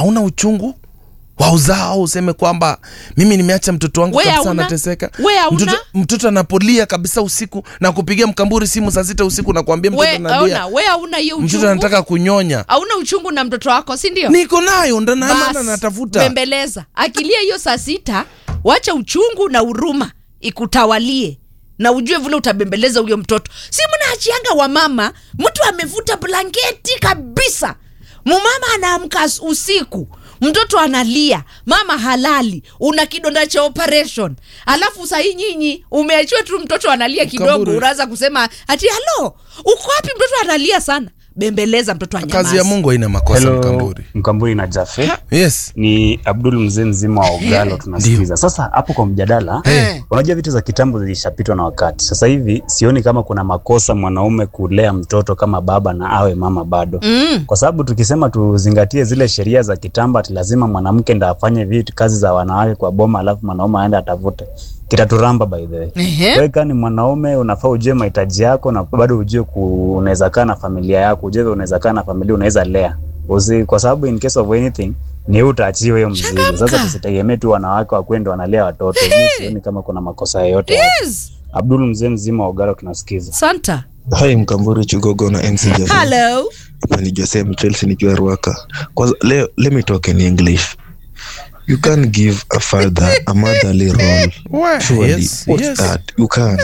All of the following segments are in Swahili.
hauna uchungu wa uzao useme kwamba mimi nimeacha mtoto wangu We kabisa hauna? anateseka We hauna? mtoto, mtoto anapolia kabisa usiku na kupigia mkamburi simu saa sita usiku na kuambia mtoto we analia aona we hauna hiyo mtoto uchungu anataka kunyonya hauna uchungu na mtoto wako si ndio niko nayo ndo na- maana Bas, natafuta bembeleza akilia hiyo saa sita wacha uchungu na huruma ikutawalie na ujue vile utabembeleza huyo mtoto si mnaachianga wa mama mtu amevuta blanketi kabisa mumama anaamka as- usiku mtoto analia mama halali una kidonda cha operation alafu sahii nyinyi umeachiwa tu mtoto analia kidogo Mkaburi. unaanza kusema ati halo uko wapi mtoto analia sana bembeleza mtoto anyamaze. kazi ya mungu haina makosa Hello, mkamburi Mkamburi na Jafe. yes Ni Abdul mzee mzima wa Ogalo tunasikiza. Sasa hapo kwa mjadala, Eh. unajua vitu za kitambo zilishapitwa na wakati. Sasa hivi sioni kama kuna makosa mwanaume kulea mtoto kama baba na awe mama bado. mm. Kwa sababu tukisema tuzingatie zile sheria za kitambo ati lazima mwanamke ndo afanye vitu kazi za wanawake kwa boma alafu mwanaume aende atavute. Kitaturamba by the way. Ehe. Wewe kama ni mwanaume unafaa ujue mahitaji yako na bado ujue ku, unaweza kaa na familia yako, ujue unaweza kaa na familia unaweza lea. Usi, kwa sababu in case of anything ni wewe utaachiwa hiyo mzigo. Changamka. Sasa tusitegemee tu wanawake wakwenda wanalea watoto. Mimi sioni kama kuna makosa yoyote. hapo. yes. Abdul mzee mzima wa Ogalo tunasikiza. santa Hai Mkamburi Chugogo na MC Jaffe. hello Hapa ni Jose Mchelsea nikiwa Ruaka. Kwanza leo let me talk in English. You can't give a father a motherly role. Why? Surely. Yes, What's yes. that? You can't.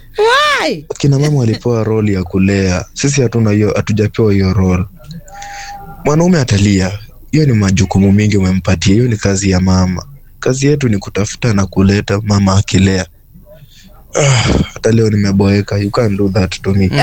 why Kina mama walipewa role ya kulea. Sisi hatuna hiyo hatujapewa hiyo role. Mwanaume atalia. Hiyo ni majukumu mingi umempatia. Hiyo ni kazi ya mama. Kazi yetu ni kutafuta na kuleta mama akilea. Ah, hata leo nimeboeka. You can't do that to me.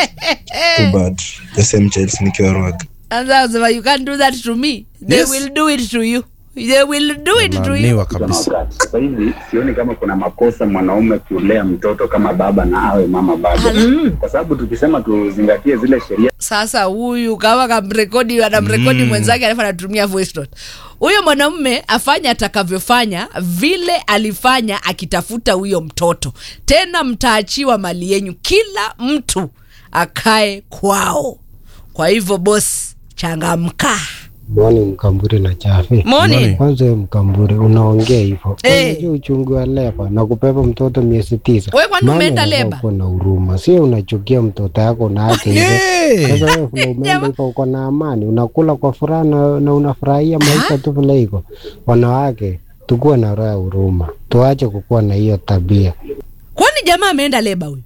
Too bad. Jose Mchelsea nikiwa Ruaka. anza kusema you can't do that to me they Yes. will do it to you they will do it to you Unaniwa kabisa Sasa hivi sioni kama kuna makosa mwanaume kulea mtoto kama baba na awe mama bado, kwa sababu tukisema tuzingatie zile sheria sasa huyu kama kamrekodi anamrekodi mwenzake alafu anatumia voice note huyo mwanamume afanye atakavyofanya vile alifanya akitafuta huyo mtoto tena mtaachiwa mali yenyu kila mtu akae kwao kwa hivyo bos changamka Mwani Mkamburi na Chafi. moni Kwanza wewe Mkamburi unaongea hivyo. Eh. Unajua uchungu wa leba na kubeba mtoto miezi tisa. Wewe kwani Mama umeenda unafaa leba? kuwa na huruma. Sio unachukia mtoto yako na acha hivyo. Yeah. Sasa wewe vile umeenda hivyo uko na amani, unakula kwa furaha na, na unafurahia maisha tu vile iko. Wanawake tukuwe na roho ya huruma. Tuache kukuwa na hiyo tabia. kwani jamaa ameenda leba huyu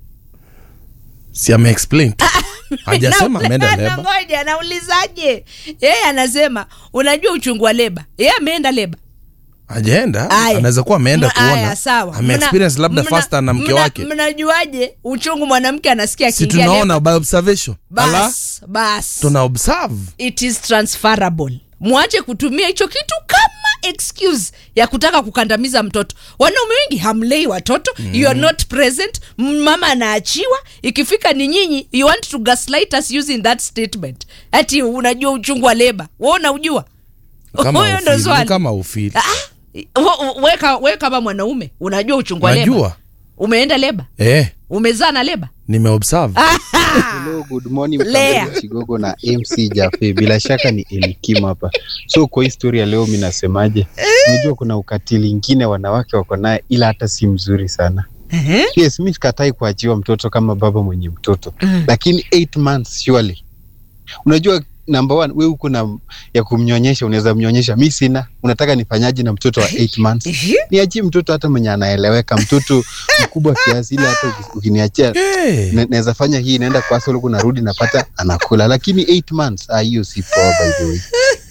si ameexplain tu. hajasema Na- ameenda na- leba ngoja naulizaje yeye anasema unajua uchungu wa leba yeye ameenda leba hajaenda Aya. anaweza kuwa ameenda Mna- aya, kuona sawa. ameexperience Mna- labda mna- faster na mke mna- wake mnajuaje uchungu mwanamke anasikia si akiingia leba? tunaona by observation ala bas bas tuna observe it is transferable mwache kutumia hicho kitu kama excuse ya kutaka kukandamiza mtoto wanaume wengi hamlei watoto mm. you are not present M- mama anaachiwa ikifika ni nyinyi you want to gaslight us using that statement ati unajua uchungu wa leba we unaujua kama Huyo ndo ufili, swali. kama ufili Ah, we- we ka- we kama mwanaume unajua uchungu wa leba najua umeenda leba eh umezaa na leba nimeobserve Hello, good morning Lea. Mkabili Chigogo na MC Jafe. Bila shaka ni Elikim hapa. So kwa historia ya leo mi nasemaje? Unajua kuna ukatili ingine wanawake wako naye ila hata si mzuri sana. Ehe. Yes, mi sikatai kuachiwa mtoto kama baba mwenye mtoto. Lakini 8 months surely. Unajua number one, we uko na ya kumnyonyesha, unaweza mnyonyesha. Mi sina. Unataka nifanyaje na mtoto wa 8 months? Ehe. Niachie mtoto hata mwenye anaeleweka, mtoto mkubwa kiasi, ile hata uki- ukiniachia Eh. Na- naweza fanya hii naenda kwa solo kuna rudi napata anakula lakini 8 months ah hiyo si poa by the way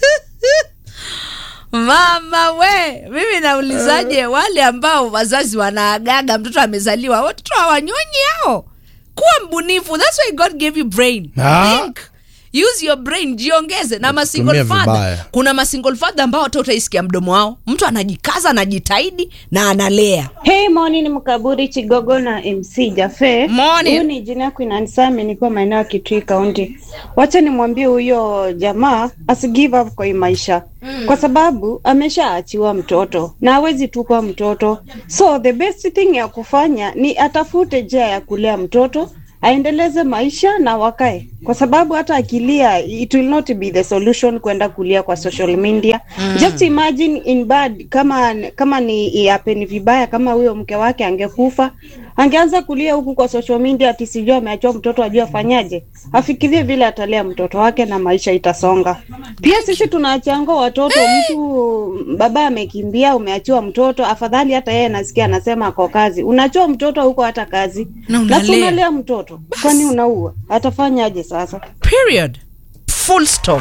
mama we mimi naulizaje wale ambao wazazi wanaagaga mtoto amezaliwa watoto hawanyonyi hao kuwa mbunifu thats why god gave you brain Ah. Think. use your brain jiongeze na masingle Tumia father vibaya. kuna masingle father ambao hata utaisikia mdomo wao mtu anajikaza anajitahidi na analea Hey, morning Mkaburi Chigogo na MC Jafe. Morning. Huyu ni jina Queen Ansami, niko maeneo ya Kitui County. Wacha nimwambie huyo jamaa asi give up kwa hii maisha mm. kwa sababu ameshaachiwa mtoto na hawezi tupa mtoto, so the best thing ya kufanya ni atafute njia ya kulea mtoto aendeleze maisha na wakae, kwa sababu hata akilia it will not be the solution kwenda kulia kwa social media. Just imagine in bad, kama kama ni happen vibaya, kama huyo mke wake angekufa, angeanza kulia huku kwa social media ati sijui ameachiwa mtoto, ajue afanyaje, afikirie vile atalea mtoto wake na maisha itasonga. Pia sisi tunaachianga watoto, mtu baba amekimbia, umeachiwa mtoto, afadhali hata yeye nasikia anasema ako kazi, unachiwa mtoto huko hata kazi Na na unalea. si unalea mtoto, kwani unaua? Atafanyaje sasa? period full stop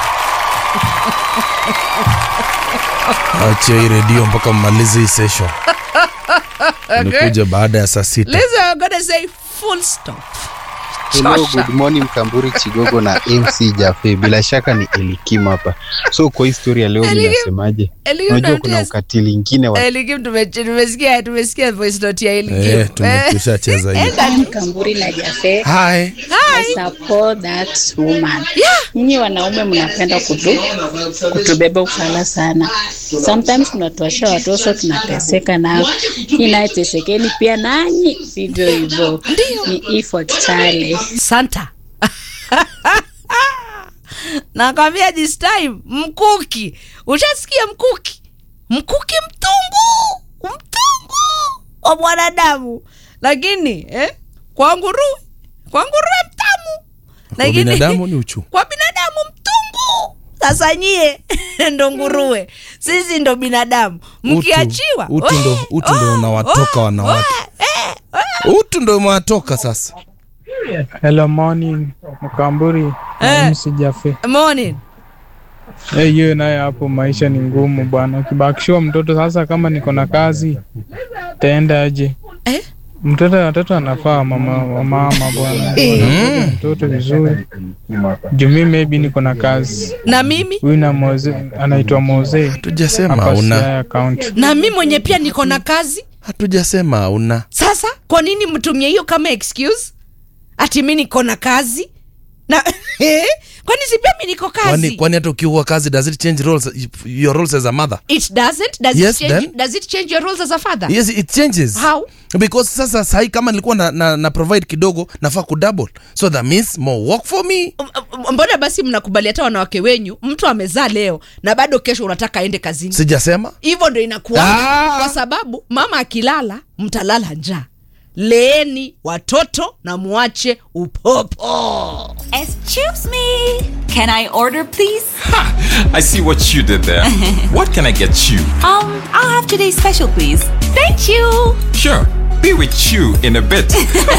achia hii redio mpaka mmalize hii session nikuja baada ya saa sita listen i'm gonna say full stop Hello, Chosha. good morning Mkamburi Chigogo na MC Jafe. Bila shaka ni Elikim hapa. So kwa historia leo Elikim. ninasemaje? Elikim Unajua kuna unamtia- ukatili ingine wa Elikim tume- tumesikia tumesikia voice note ya Elikim. Eh, tume- Eh, tushacheza hiyo enda tu. Kamburi na Jafe. Hi. I support that woman. Nyinyi wanaume mnapenda kutu kutubeba ufala sana. Sometimes tunatuasha watoto tunateseka nao. Inatesekeni pia nanyi vivyo hivyo. Ni ifo Kitale. santa nakwambia this time mkuki ushasikia mkuki mkuki mtungu mtungu wa mwanadamu lakini eh, kwa nguruwe kwa nguruwe mtamu Kwa binadamu ni uchungu. kwa binadamu mtungu sasa nyie ndo nguruwe sisi ndo binadamu mkiachiwa utu ndo- we, utu ndo oh, unawatoka oh, wanawake. we, eh, eh. utu ndo umewatoka sasa Hello morning Mkamburi Eh. na MC Jafe. morning Eh, hiyo naye hapo maisha ni ngumu bwana. Ukibakishiwa mtoto sasa, kama niko na kazi taenda aje? eh? Mtoto watoto anafaa mama wa mama bwana, Wanapenda mtoto vizuri. Juu mimi maybe niko na kazi. na mimi Huyu na Moze anaitwa Moze hatujasema hapa una Siaya County. na mi mwenye pia niko na kazi hatujasema una sasa kwa nini mtumie hiyo kama excuse ati mi niko na kazi na kwani si pia mi niko kwani kazi kwani hata ukiua kazi does it change roles your roles as a mother it doesn't does, Yes, it change, then. does it change your roles as a father yes it changes How? because sasa sahi kama nilikuwa na, na, na provide kidogo nafaa kudouble so that means more work for me M- m- mbona basi mnakubali hata wanawake wenyu mtu amezaa leo na bado kesho unataka aende kazini sijasema hivyo ndo inakuwa Ah! kwa sababu mama akilala mtalala njaa leeni watoto na muache upopo Excuse me. Can I order, please? I see what you did there. what can I get you? Um, I'll have today's special, please. Thank you. Sure, be with you in a bit.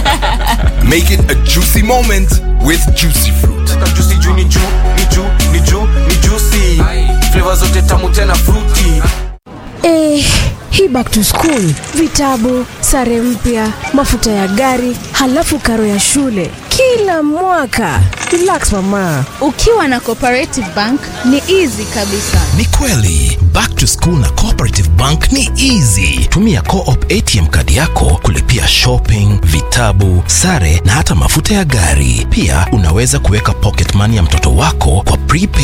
Make it a juicy moment with juicy fruit. juicy juu ni juu ni juu ni juu ni juicy flavor zote tamu tena fruity Eh, hii back to school, vitabu, sare mpya, mafuta ya gari, halafu karo ya shule kila mwaka. Relax mama. Ukiwa na Cooperative Bank ni easy kabisa. Ni kweli, back to school na Cooperative Bank ni easy. Tumia Co-op ATM kadi yako kulipia shopping, vitabu, sare na hata mafuta ya gari. Pia unaweza kuweka pocket money ya mtoto wako kwa prepaid